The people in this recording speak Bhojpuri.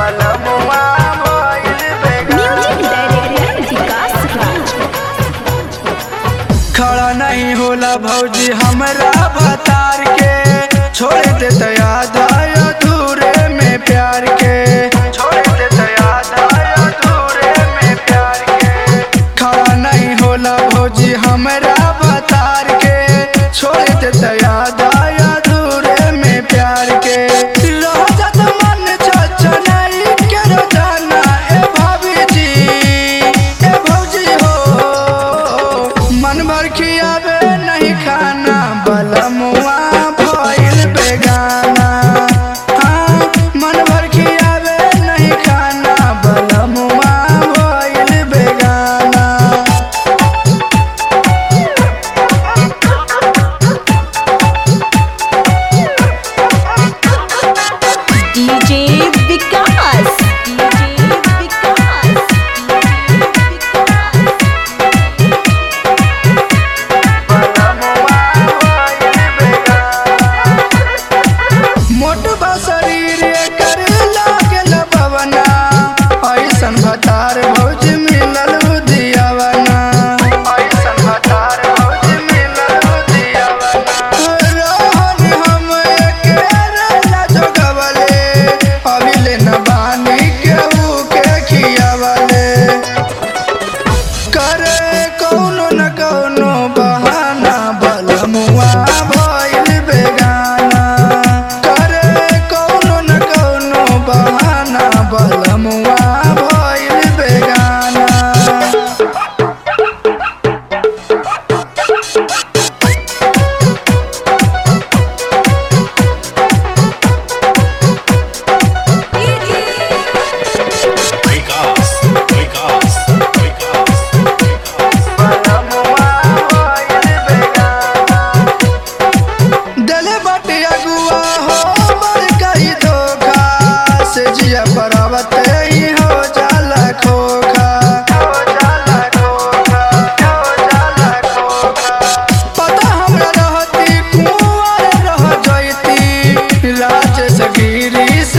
बलमुआ भइल बेगाना म्यूजिक डायरेक्टर विकास राज खड़ा नहीं होला भौजी हमरा भतार के छोड़ दे तो याद आया अधूरे में प्यार के छोड़ दे तो याद आया अधूरे में प्यार के खड़ा नहीं होला भौजी हमरा भतार के छोड़ दे तो याद आया अधूरे में प्यार के रह जात मन छछनाई के रोजाना ए भाभी जी ए भौजी हो मन भर खियावे नहीं खाना बलमुआ भइल बेगाना हाँ, मन भर खियावे नहीं खाना बलमुआ भइल बेगाना डीजे विकास डीजे विकास मोट बा शरीर कर लागल बवना ऐसन भतार भौज मिलल उदियावना ऐसन भतार भौज मिलल उदियावना रहन हम एकेरे ला जोगवले अभिले न बानी केहू के खियावले करे कौनो न कौनो बहाना बलमुआ भइल बेगाना करे कौनो न कौनो बहाना बलमुआ भइल बेगाना Vikas, Vikas, Vikas, Vikas. बलमुआ भइल बेगाना दले बाटे अगुआ हो मर कही धोखा से जिया पर्वत ही हो जाला खोखा हो जाला खोखा हो जाला खोखा पता हमरा रहती कुंवर रह जैती राज सगीरी